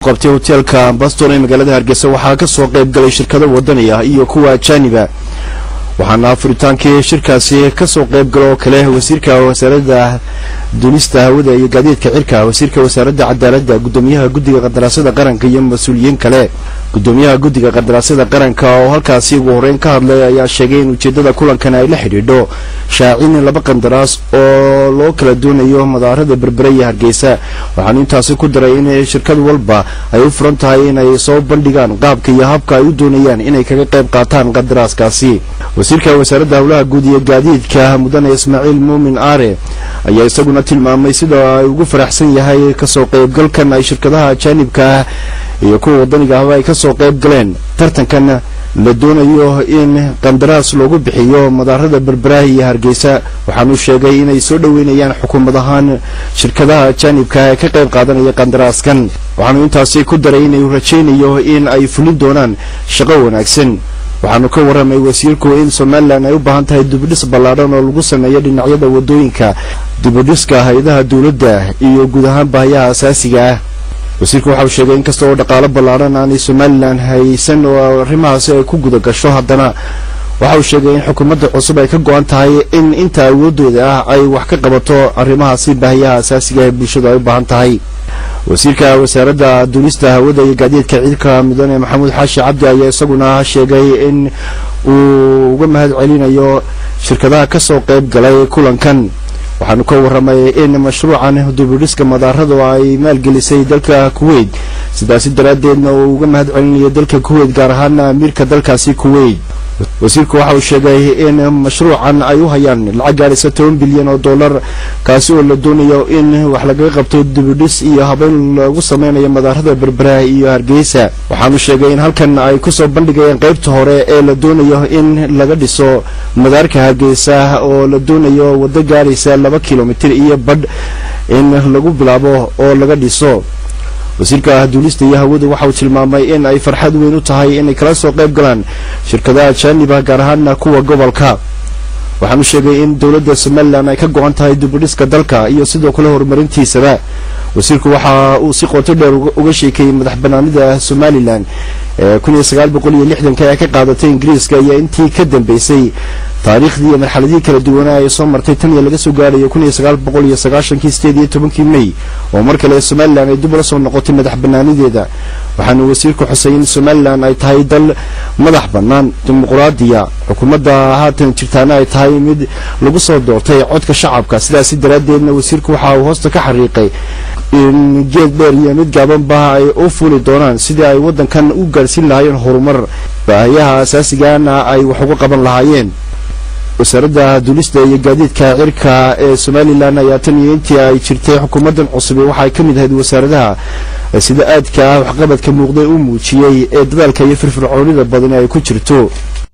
qabtay hoteelka ambaston ee magaalada hargeysa waxaa ka soo qayb galay shirkado wadani ah iyo kuwa ajaaniba waxaana furitaankii shirkaasi ka soo qayb galo oo kale wasiirka wasaaradda duulista hawada iyo gaadiidka cirka wasiirka wasaaradda cadaaladda gudoomiyaha guddiga qandaraasada qaranka iyo mas-uuliyiin kale gudoomiyaha guddiga qandaraasada qaranka oo halkaasi ugu horreyn ka hadlay ayaa sheegay in ujeeddada kulankan ay la xidhiidho shaacin laba qandaraas oo loo kala doonayo madaarada berbere iyo hargeysa waxaanu intaasi ku daray in shirkad walba ay u furan tahay inay soo bandhigaan qaabka iyo habka ay u doonayaan inay kaga qayb qaataan qandaraaskaasi wasiirka wasaaradda howlaha guud iyo gaadiidka mudane ismaaciil muumin aare ayaa isaguna tilmaamay sida ay ugu faraxsan yahay kasoo qaybgalkan ay shirkadaha ajaanibka ah iyo kuwa wadaniga ahba ay kasoo qayb galeen tartankan la doonayo in qandaraas loogu bixiyo madaarada berberaha iyo hargeysa waxaanu sheegay inay soo dhoweynayaan xukuumad ahaan shirkadaha ajaanibka ee ka qayb qaadanaya qandaraaskan waxaanu intaasi ku daray inuu rajaynayo in ay fulin doonaan shaqo wanaagsan waxaanu ka warramay wasiirku in somalilan ay u baahan tahay dibudhis ballaadhan oo lagu sameeyo dhinacyada waddooyinka dibudhiska hay-adaha dowladda iyo guud ahaan baahiyaha asaasiga ah wasiirku waxauu sheegay in kasta oo dhaqaalo ballaadhan aanay somalilan haysan oo arrimahaasi ay ku guda gasho haddana waxa uu sheegay in xukuumadda cusub ay ka go-an tahay in inta awoodooda ah ay wax ka qabato arrimahaasi baahiyaha asaasiga ee bulshadu ay u baahan tahay wasiirka wasaaradda duulista hawada iyo gaadiidka ciidka mudane maxamuud xaashi cabdi ayaa isaguna sheegay in uu uga mahad celinayo shirkadaha ka soo qayb galay kulankan waxaanu ka warramay in mashruucan dubudhiska madaaradu ay maalgelisay dalka kuwait sidaasi daraaddeedna uu uga mahad celinayo dalka kuwait gaar ahaan amiirka dalkaasi kuwait wasiirku waxa uu sheegay in mashruucan ay u hayaan lacag gaadhaysa toban bilyan oo dollar kaasi oo la doonayo in wax lagaga qabto dibudhis iyo habeyn lagu sameynayo madaarada berbera iyo hargeysa waxaanu sheegay in halkan ay kusoo bandhigayaan qaybta hore ee la doonayo in laga dhiso madaarka hargeysa oo la doonayo waddo gaadhaysa laba kilomitir iyo badh in lagu bilaabo oo laga dhiso wasiirka duulista iyo hawadu waxa uu tilmaamay in ay farxad weyn u tahay inay kala soo qayb galaan shirkadaha ajaaniba gaar ahaana kuwa gobolka waxaanu sheegay in dowladda somalilan ay ka go-an tahay dibudhiska dalka iyo sidoo kale horumarintiisaba wasiirku waxa uu si qoto dheer uga sheekeeyey madax banaanida somalilan ee kun iyo sagaal boqol iyo lixdanka ee ka qaadatay ingiriiska iyo intii ka dambeysay taariikhdii iyo marxaladihii kala duwanaa ee soo martay tan iyo laga soo gaarayo kun iyo sagaal boqol iyo sagaashankii sideed iyo tobankii may oo mar kale somalilan ay dib ula soo noqotay madax banaanideeda waxaanu wasiirku xusay in somalilan ay tahay dal madax bannaan dimuqraadiya xukuumadda haatan jirtaana ay tahay mid lagu soo doortay codka shacabka sidaasi daraaddeedna wasiirku waxa uu hoosta ka xariiqay in geed dheer iyo mid gaabanba ay u fuli doonaan sidii ay waddankan u gaadhsiin lahaayeen horumar baahiyaha asaasigana ay wax uga qaban lahaayeen wasaaradda duulista iyo gaadiidka cirka ee somalilan ayaa tan iyo intii ay jirtay xukuumaddan cusub waxa ay ka mid ahayd wasaaradaha sida aadka ah waxqabadka muuqday u muujiyey ee dadaalka iyo firfircoonida badan ay ku jirto